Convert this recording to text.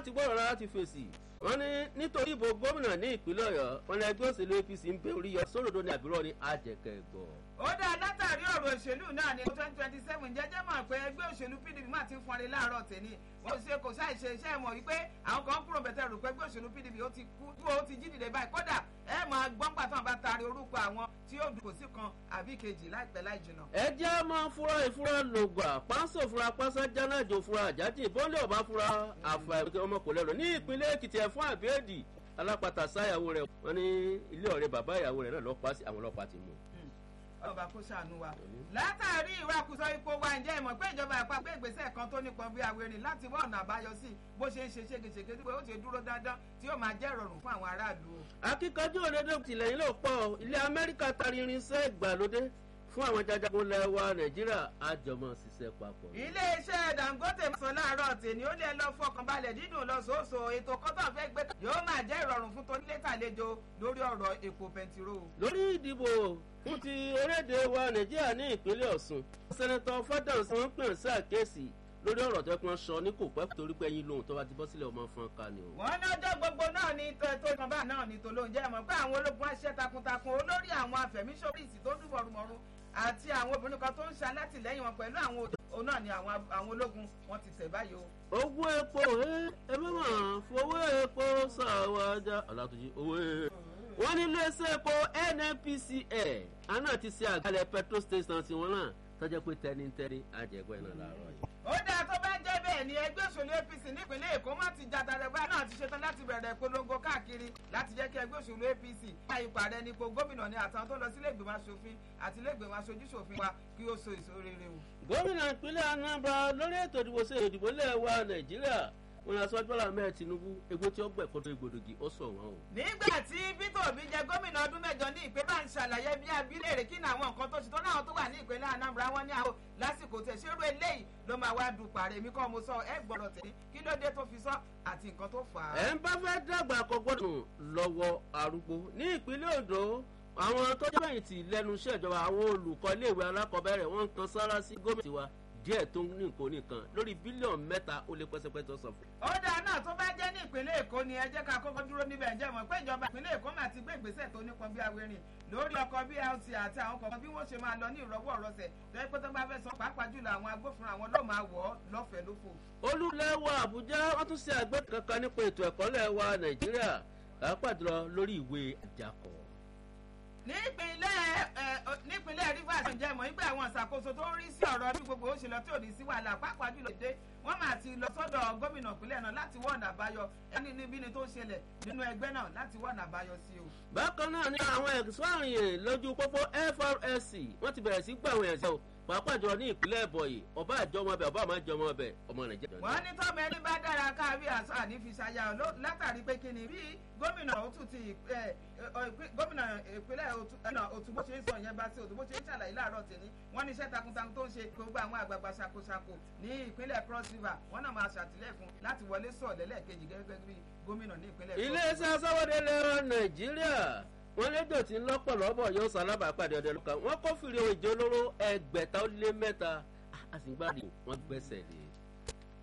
ti gbọ́dọ̀ rárá ti fèsì wọ́n ní nítorí ìbò gómìnà ní ìpínlẹ̀ ọ̀yọ́ wọn ní ẹgbẹ́ òṣèlú apc ń bẹ orí yọ sódòdó ní àbúrò ní àjẹkẹ́ gbọ́. ó dá látàrí ọ̀rọ̀ òṣèlú náà ní twenty twenty seven jẹ́jẹ́ mọ̀ pé ẹgbẹ́ òṣèlú pdp máa ti ń fọnrí láàárọ̀ tèmi wọ́n ṣe kò ṣàì ṣe iṣẹ́ mọ̀ wípé àwọn kan kúrò bẹ̀tẹ̀ rò pé ẹgbẹ́ òṣèlú pdp ó ti kú tó ó ti jí dìde báyìí kódà ẹ máa gbọ́n pàtó àbá taari orúkọ àwọn tí yóò dùn kò sí kan àbí kejì láìpẹ́ láì jìnnà. ẹ jẹ́ máa fura ìfura lògbà pánsó fura pásá jánájò fura àjájì bọ́ńdẹ̀ ọ̀bá fura àfàìmọ̀kẹ́ ọmọkùnrin rẹ̀ ní ìpínlẹ̀ èkìtì ẹ̀fọ́ àbẹ́ẹ̀dì alápàtà sáyàwó rẹ̀ wọ́n ní ilé ọ̀rẹ́ bàbá ìyàwó rẹ̀ náà lọ́ọ́ pa sí àwọn ọlọ́pàá ti mú ọba kó ṣàánú wa. látàrí ìwakùsọ ipò wa ǹjẹ́ ìmọ̀ pé ìjọba àpapọ̀ ìgbésẹ̀ kan tó nípọn bí awérin láti wá ọ̀nà àbáyọ sí bó ṣe ń ṣe ségesège tí ó ti dúró dandan tí yóò máa jẹ́ ìrọ̀rùn fún àwọn aráàlú. akíkanjú òdodo tìlẹ́yìn ló pọ̀ ilé amẹ́ríkà tari irinṣẹ́ ìgbàlódé fún àwọn jajagun lẹ́wà nàìjíríà àjọmọ̀ ṣiṣẹ́ papọ̀. iléeṣẹ́ dangote sọ láàárọ̀ tèmi ó lè lọ fọkànbalẹ̀ dídùn lọ sóòsò ètò kọ́tọ̀ fẹ́ gbé yóò máa jẹ́ ìrọ̀rùn fún tonílétàlejò lórí ọ̀rọ̀ epo bẹntiró. lórí ìdìbò fún ti orílẹ̀-èdè wa nàìjíríà ní ìpínlẹ̀ ọ̀sùn sẹ́nẹ́tọ̀ fádàǹsì wọn pè ń ṣàkíyèsí lórí ọ̀rọ̀ tó pọ́n sọ ní kò pẹ́ torí pé ẹyin lóhùn tó bá ti bọ́ sílẹ̀ ọmọ fún ká ni o. wọ́n ní ọjọ́ gbogbo náà ní tó kan bá náà ní tó lóun jẹ́ mọ̀ pé àwọn ológun aṣẹ́ takuntakun olórí àwọn afẹ̀míṣọ́rìsì tó dùn mọ̀rùmọ̀rù àti àwọn obìnrin kan tó ń ṣe alátìlẹ́yìn wọn pẹ̀lú àwọn òun náà ni àwọn ológun wọn ti tẹ̀ báyìí o. owó epo ẹ bá mà fowó epo ṣàwájà ọ̀làtúnjì owó wọ́n ní iléeṣẹ́ epo nnpcl àná ti ṣe àgbàlẹ̀ petrol station tiwọn náà tọ́jọ́ pé tẹ́nitẹ́ni àjẹgbẹ́ náà làárọ̀ yìí. ó dáa tó bá jẹ́ bẹ́ẹ̀ ni ẹgbẹ́ òṣèlú apc nípínlẹ̀ èkó má ti jà tàdàgbà náà ti ṣetán láti bẹ̀rẹ̀ ìpolongo káàkiri láti jẹ́ kí ẹgbẹ́ òṣèlú apc bá ipò ààrẹ nípò gómìnà ní àtàwọn tó lọ sí iléègbèmọ̀ aṣòfin àti iléègbèmọ̀ aṣojúṣòfin wa kí ó so èso rere o. gómìnà ìpínlẹ̀ anambra lórí ètò ìdìbò sí ìdìbò lẹ́ẹ̀wá nàìjíríà wọn lọ sọ bọ́lá mẹ́rin tinubu egbò tí ó gbẹ̀ kó tó igbòdògì ó sọ wọn o. nígbà tí peter obi jẹ gómìnà ọdún mẹjọ ní ìpè bá ń ṣàlàyé bí abilé rè kí ni àwọn nǹkan tó ṣe tó náà tó wà ní ìpínlẹ̀ anambra wọn ní àwọn lásìkò tẹ̀ ṣerú eléyìí ló máa wá du pàrẹ̀ mi kọ́ mo sọ ẹ gbọ́dọ̀ tẹ̀lé kí ló dé tó fi sọ àti nǹkan tó fà á. ẹ ń bá fẹ́ dàgbà kọ gbọ́dọ̀ lọ́wọ́ arúgbó ní ìpínlẹ̀ ondo àwọn tó jẹ́ bẹ́yìn tì lẹ́nu iṣẹ́ ìjọba àwọn olùkọ́ iléèwé alákọ̀ọ́bẹ̀rẹ̀ wọ́n ń kan sára sí gómìnà tiwa díẹ̀ tó ní nǹkan nìkan lórí bílíọ̀nù mẹ́ta ó lé pẹ́sẹ́pẹ́sẹ́ sọ fún. ó dáa náà tó bá jẹ́ ní ìpínlẹ̀ èkó ni ẹ jẹ́ ká kọ́kọ́ dúró níbẹ̀ ǹjẹ́ mọ̀ pé ìjọba ìpínlẹ̀ èkó máa ti gbé ìgbésẹ̀ tó nípọn bí awérin lórí ọkọ̀ blt àti àwọn kọ̀ọ̀kan bí wọ́n ṣe máa lọ ní ìrọ̀wọ́ ọ̀rọ̀sẹ̀ tó yẹ pé tó bá fẹ́ sọ pàápàá jùlọ àwọn agbófinró àwọn ló máa wọ̀ ọ́ lọ́fẹ̀ẹ́ lófò. olùlẹ́wọ̀ àbújá wọ́n tún ṣe àgbẹ̀ kankan nípa ètò ẹ̀kọ́ lẹ́wà nàìjíríà pàápàá jùlọ lórí ìwé àjàkọ́ nípínlẹ̀ nípínlẹ̀ rivers ǹjẹ́ mọ̀ nígbà àwọn ìṣàkóso tó ń rí sí ọ̀rọ̀ bí gbogbo ó ṣe lọ tí ò ní sí wàhálà pàápàá jùlọ dé wọ́n máa ti lọ sọ́dọ̀ gómìnà ìpínlẹ̀ náà láti wọ́n ọ̀nà àbáyọ ẹni níbi ni tó ṣẹlẹ̀ nínú ẹgbẹ́ náà láti wọ́n ọ̀nà àbáyọ sí o. bákan náà ni àwọn ẹ̀sọ́ àrìnyè lójú pópó FRSC wọ́n ti bẹ̀rẹ̀ sí gbà àwọn ẹ̀sẹ̀ o pàápàá jùlọ ní ìpínlẹ̀ ìbọ̀yì ọba àjọmọ ọbẹ̀ ọba àmàjọmọ ọbẹ̀ ọmọ nàìjíríà. wọ́n ní tọ́mọ ẹni bá dára káàbí àṣà àní fi ṣayá látàrí pé kí ni bí gómìnà òtún ti gómìnà ìpínlẹ̀ òtún bó ṣe ń sọ yẹn bá sí òtún bó ṣe ń ṣàlàyé láàárọ̀ tèmi wọ́n ní iṣẹ́ takuntakun tó ń ṣe gbogbo àwọn àgbààgbà ṣàkóṣàkó ní ìpínlẹ̀ cross river wọ́n náà máa ṣàtìlẹ́yìn fún láti wọlé sọ̀ lẹ́lẹ́kejì gẹ́gẹ́ bí gómìnà ní ìpínlẹ̀. iléeṣẹ́ asáwọ́dé lẹ́rọ nàìjíríà wọ́n lédò tí ń lọ́pọ̀ lọ́bọ̀ yóò sálábàápàdé ọdẹ lọ́kàn wọ́n kófìrí ohun ìjọ olóró ẹgbẹ̀ta ó lé mẹ́ta àsìgbàdì wọ́n gbẹ́sẹ̀ lé.